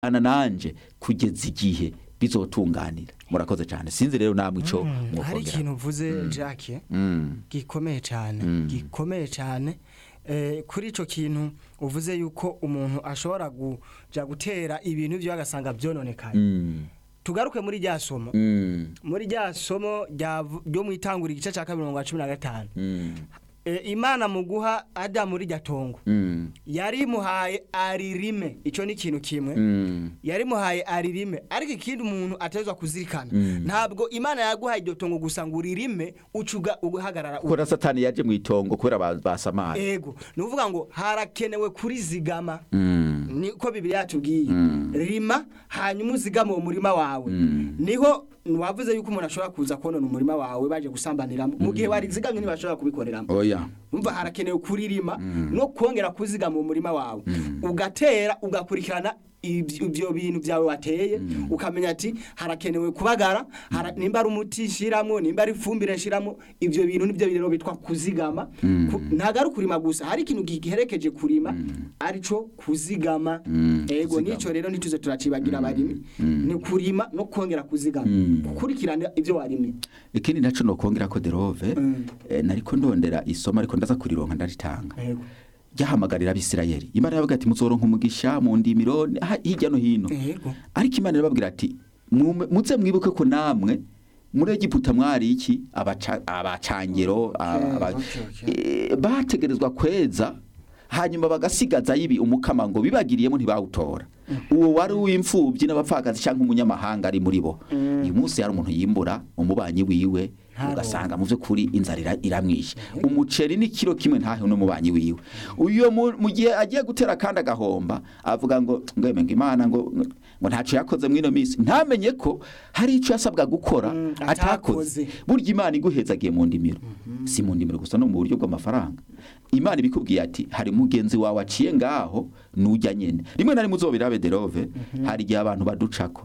ana nanje kugeza igihe bizotunganira murakoze cyane sinzi rero namwe ico hari mwokongera ikintu uvuze Jacques Mm. gikomeye cyane gikomeye cyane Eh, kuri icyo kintu uvuze yuko umuntu ashobora kuja gutera ibintu byo agasanga byononekaye Mm. tugaruke muri rya somo Mm. muri rya somo rya- ryo mu itangura igice cya kabiri mirongo cumi na gatanu Mm. Eh, imana mu guha adamu rijya tongo Mm. yarimuhaye aririme icyo ni ikintu kimwe Mm. yarimuhaye aririme ariko ikindi umuntu atezwa kuzirikana Mm. ntabwo imana yaguhaye iryo tongo gusa ngo uririme ucuga uhagarara kuko na satani yaje mu itongo kubera ba- basamaye ego ni ukuvuga ngo harakenewe kurizigama Mm. niko bibiri yatubwiye Mm. rima hanyuma uzigame uwo murima wawe Mm. niho wavuze yuko umuntu ashobora kuza konona umurima wawe baje gusambaniramo mu gihe warizigamye ntibashobora kubikoreramo oya umva harakenewe kuririma no kongera kuzigama mu murima wawe ugatera ugakurikirana ibyo ibyo bintu byawe wateye ukamenya ati harakenewe kubagara hara- nimba ari umuti nshyiramo nimba ari ifumbire nshyiramo ibyo bintu nibyo rero bitwa kuzigama Ku- ntabwo ari ukurima gusa hari ikintu giherekeje kurima arico kuzigama ego kuzigama. nicyo rero ntituze turacibagira abarimyi ni kurima no kongera kuzigama gukurikirana ibyo warimye ikindi naco nokongera ko derove Mm. eh, nariko ndondera isomo ariko ndaza kurironka ndaritanga ego ryahamagarira abisirayeli imana yavuga ati muzoronka umugisha mu ndimiro ha- hirya no hino ego ariko imana irababwira ati "Mwume- muze mwibuke ko namwe muri egiputa mwari iki abaca- abacangero aba- aba- okay, okay. eh, bategerezwa kweza hanyuma bagasigaza yibi umukama ngo bibagiriyemo ntibawutora uwo wari uw'imfubyi n'abapfakazi cyangwa umunyamahanga ari muri bo uyu munsi hari umuntu yimbura umubanyi wiwe Ntaronke. ugasanga mu by'ukuri inzara ira- iramwishe umuceri ni kiro kimwe ntahe n'umubanyi wiwe uyo mu mu gihe agiye gutera kandi agahomba avuga ngo ngweme ngo imana ngo ngo ntaco yakoze muri ino minsi ntamenye ko hari ico yasabwa gukora Mm, atakoze atakoze. burya imana iguhezagiye mu ndimiro si mu ndimiro gusa no mu buryo bw'amafaranga imana ibikubwiye ati hari mugenzi wawe aciye ngaho nujya nyene rimwe na rimwe uzobirabe derove hari igihe abantu baducako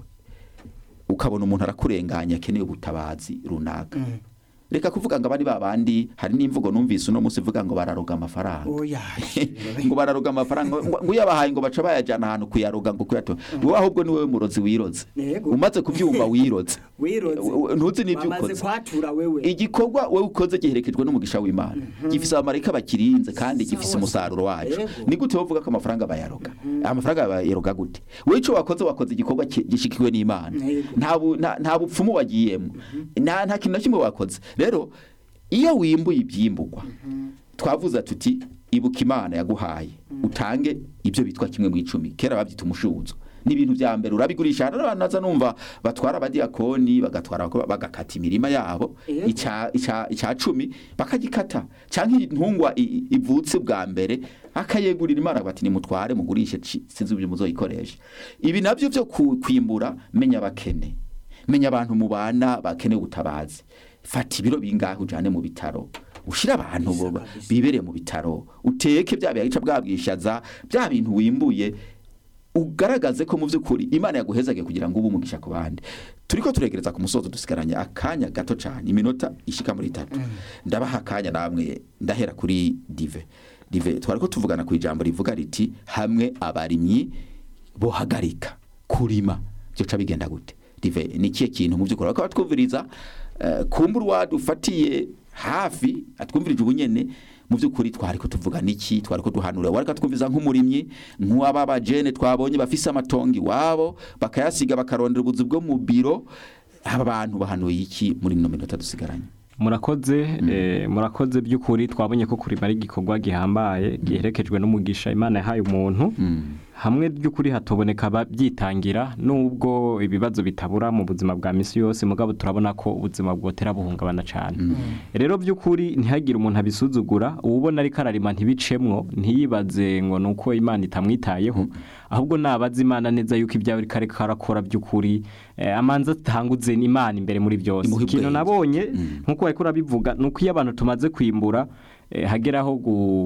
ukabona umuntu arakurenganya akeneye ubutabazi runaka reka kuvuga ngo abari babandi hari n'imvugo numvise uno munsi ivuga ngo bararoga amafaranga oya ngo bararoga amafaranga ngo ngo uyabahaye ngo baca bayajyana ahantu kuyaroga ngo kuyatora wowe ahubwo ni wowe murozi wiroze Yego. umaze kubyumva wiroze wiroze U- u- ntuzi n'ibyo bamaze ukoze kwatura wewe igikorwa wowe ukoze giherekejwe n'umugisha w'imana gifise abamarayika bakirinze kandi gifise Sawa, umusaruro wacu Yego. ni gute wovuga ko amafaranga bayaroga amafaranga bayaroga gute wowe icyo wakoze wakoze igikorwa ki- gishikiwe n'imana Yego. nta bu- nta- nta bupfumu wagiyemo nta nta kintu na kimwe wakoze rero iyo wimbuye ibyimburwa twavuze tuti ibuka imana yaguhaye utange ibyo bitwa kimwe mu icumi kera babyita umushuzo ni ibintu bya mbere urabigurisha hari abantu naza numva batwara abadiyakoni bagatwara abakobwa, bagakata imirima yabo Yego. ica ica- ica cumi bakagikata cyangwa intungwa i- i- ivutse bwa mbere akayegurira imana bati nimutware mugurishe ci- sinzi ibyo muzoyikoresha ibi nabyo byo ku- kwimbura menya abakene menya abantu mubana bakeneye ubutabazi fata ibiro bingahe ujane mu bitaro ushira abantu bo- kabisa. bibereye mu bitaro uteke bya bihaca bwabwishaza bya bintu wimbuye ugaragaze ko mu by'ukuri imana yaguhezaga kugira ngo ube umugisha ku bandi turiko turegereza ku musozo dusigaranye akanya gato cyane iminota ishika muri itatu ndabaha akanya namwe ndahera kuri dive dive twari ko tuvugana ku ijambo rivuga riti hamwe abarimyi bohagarika kurima byoca bigenda gute dive ni ikihe kintu mu by'ukuri bakaba twumviriza eh, kumbura uwadufatiye hafi atwumvirije ubunyene mu by'ukuri twari ko tuvuga niki twari ko duhanura wareka twumviza nk'umurimyi nk'uwaba bajene twabonye bafise amatongo iwabo bakayasiga bakarondera ubuzu bwo mu biro aba bantu bahanuye iki muri ino minota dusigaranye murakoze eh, murakoze by'ukuri twabonye ko kurima ari igikorwa gihambaye giherekejwe n'umugisha imana yahaye umuntu hamwe by'ukuri hatoboneka ababyitangira nubwo ibibazo bitabura mu buzima bwa misi yose mugabo turabona ko ubuzima bwotera buhungabana cyane rero by'ukuri ntihagire umuntu abisuzugura uwubona ariko ararima ntibicemwo ntiyibaze ngo ni uko imana itamwitayeho ahubwo nabaza imana neza yuko ibyawe ariko ariko arakora by'ukuri eh, amanza atanguze imana imbere muri byose Imuhe ikintu ubwenge. nabonye nk'uko ariko urabivuga ni uko iyo abantu tumaze kwimbura eh, hageraho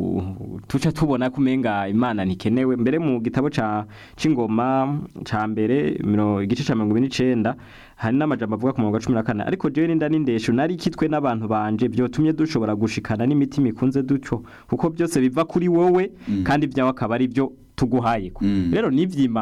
gu- tuca tubona ko umenga imana ntikenewe mbere mu gitabo ca c'ingoma ca mbere miro- igice ca mirongo ine n'icenda hari n'amajambo avuga ku murongo wa cumi na kane ariko jewe n'inda n'indesho nari kitwe n'abantu banje vyotumye dushobora gushikana n'imitima ikunze dutyo kuko byose biva kuri wowe kandi ibyawe akaba ari byo tuguhayeko Mm. rero ni ivy'imana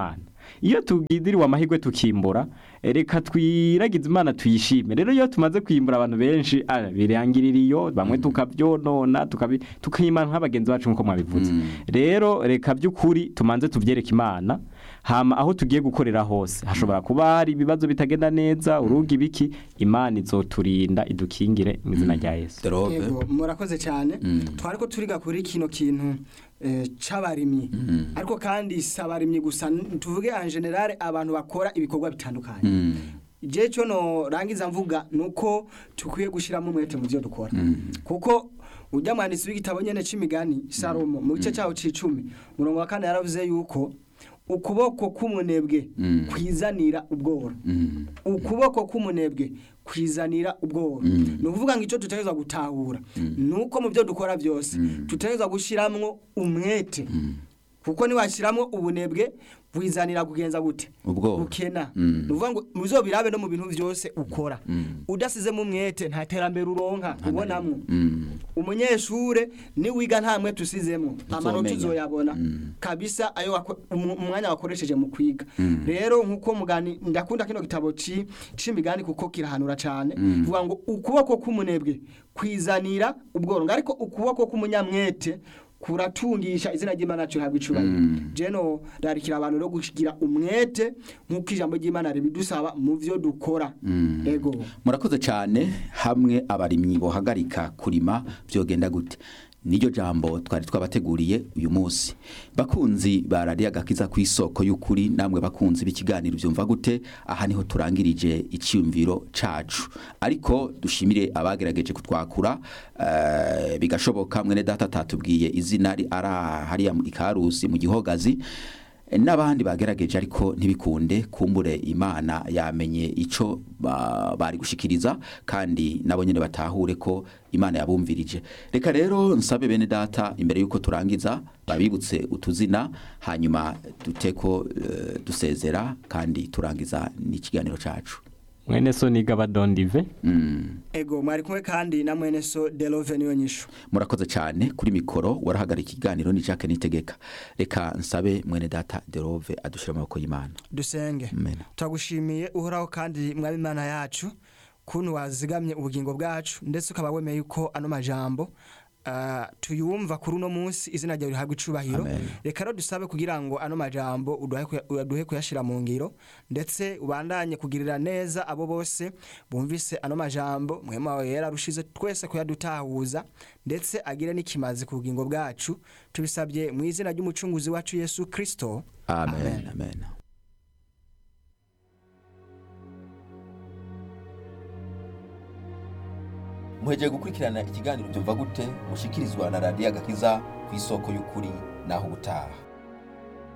iyo tugidiriwe amahirwe tukimbura eh, reka twiragize imana tuyishime rero iyo tumaze kwimbura abantu benshi ah, birangirira iyo bamwe tukabyonona tukabi- tukima nk'abagenzi bacu nk'uko mwabivuze rero reka by'ukuri tumanze tubyereke imana hama aho tugiye gukorera hose hashobora kuba hari ibibazo bitagenda neza urugi biki imana izoturinda idukingire mu izina rya yesu Derove Yego, murakoze cyane Mm. twari ko turiga kuri kino kintu eh, c'abarimyi ariko kandi si abarimyi gusa n- tuvuge en general abantu bakora ibikorwa bitandukanye Mm. je cyo no rangiza mvuga nuko tukwiye gushiramo umwete mu byo dukora kuko ujya mwanditsi w'igitabo nyene c'imigani Salomo mu gice cyaho c'icumi murongo wa kane yaravuze yuko ukuboko k'umunebwe Mm. kwizanira ubworo Mm. ukuboko k'umunebwe kwizanira ubworo Mm. ni ukuvuga ngo icyo tutegerezwa gutahura ni uko mu byo dukora byose tutegerezwa gushyiramo umwete kuko niwashyiramo ubunebwe wizanira kugenza gute Ubworo. bukena Mm. ni ukuvuga ngo muzobirabe no mu bintu byose ukora Mm. udasizemo umwete nta terambere uronka ubonamwo Mm. umunyeshure niwiga nta mwete usizemo amanota Uzomenya. uzoyabona Mm. kabisa ayo wako- umu- umwanya wakoresheje mu kwiga rero nkuko mugani ndakunda kino gitabo ci c'imigani kuko kirahanura cyane vuga ngo ukuboko k'umunebwe kwizanira ubworongo ariko ukuboko k'umunyamwete kuratungisha izina ry'Imana cyo habwa icubahiro jeno rarikira abantu no kugira umwete nkuko ijambo ry'Imana ribidusaba mu vyo dukora ego murakoze cyane hamwe abarimyi bohagarika kurima byogenda gute niryo jambo twari twabateguriye uyu munsi bakunzi barariye agakiza ku isoko y'ukuri namwe bakunzi b'ikiganiro byumva gute aha niho turangirije icyumviro cacu ariko dushimire abagerageje kutwakura eh, bigashoboka mwene data atatubwiye izina ari ari hariya mu ikarusi mu gihogazi n'abandi bagerageje ariko ntibikunde kumbure imana yamenye icyo ba- bari gushikiriza kandi nabo nyine batahure ko imana yabumvirije reka rero nsabe bene data imbere y'uko turangiza babibutse utuzina hanyuma duteko eh, dusezera kandi turangiza n'ikiganiro cacu mwene so niga badondive Mm. ego mwari kumwe kandi na mwene so Delove niyo nyishu murakoze cyane kuri mikoro warahagarika ikiganiro ni Jacques Nitegeka reka nsabe mwene data Derove adushira mu maboko y'Imana dusenge Amen. turagushimiye uhoraho kandi mwaba imana yacu kuntu wazigamye ubugingo bwacu ndetse ukaba wemeye yuko ano majambo ah, tuyumva kuri uno munsi izina ryawe rihabwa icubahiro Amen. reka rero dusabe kugira ngo ano majambo uduhe kuya- uduhe kuyashira mu ngiro ndetse ubandanye kugirira neza abo bose bumvise ano majambo mwema wawe yararushize twese kuyadutahuza ndetse agire n'ikimazi ku bugingo bwacu tubisabye mu izina ry'umucunguzi wacu yesu kristo amen amen muhejeje gukurikirana ikiganiro byumva gute mushikirizwa na radiyo agakiza ku isoko y'ukuri naho ubutaha